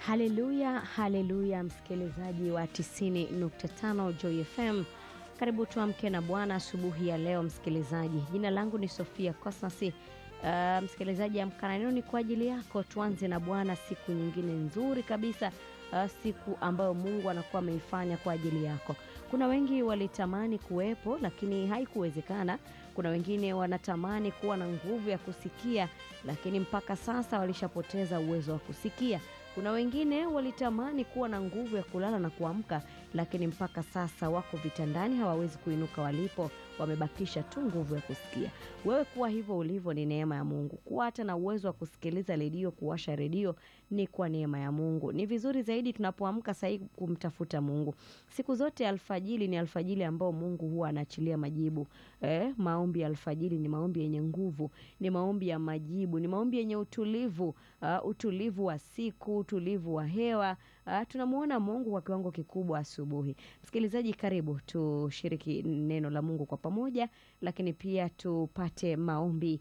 Haleluya, haleluya, msikilizaji wa 90.5 Joy FM, karibu tuamke na Bwana asubuhi ya leo. Msikilizaji, jina langu ni Sofia Kosnasi. Uh, msikilizaji, amka na neno ni kwa ajili yako. Tuanze na Bwana siku nyingine nzuri kabisa, uh, siku ambayo Mungu anakuwa ameifanya kwa ajili yako. Kuna wengi walitamani kuwepo lakini haikuwezekana. Kuna wengine wanatamani kuwa na nguvu ya kusikia lakini mpaka sasa walishapoteza uwezo wa kusikia. Kuna wengine walitamani kuwa na nguvu ya kulala na kuamka lakini mpaka sasa wako vitandani, hawawezi kuinuka walipo, wamebakisha tu nguvu ya kusikia. Wewe kuwa hivyo ulivyo ni neema ya Mungu. Kuwa hata na uwezo wa kusikiliza redio, kuwasha redio ni kwa neema ya Mungu. Ni vizuri zaidi tunapoamka sahii kumtafuta Mungu. Siku zote alfajili ni alfajili ambao Mungu huwa anaachilia majibu. Eh, maombi ya alfajili ni maombi yenye nguvu, ni maombi ya majibu, ni maombi yenye utulivu, uh, utulivu wa siku, utulivu wa hewa. Uh, tunamwona Mungu kwa kiwango kikubwa asubuhi. Msikilizaji, karibu tushiriki neno la Mungu kwa pamoja, lakini pia tupate maombi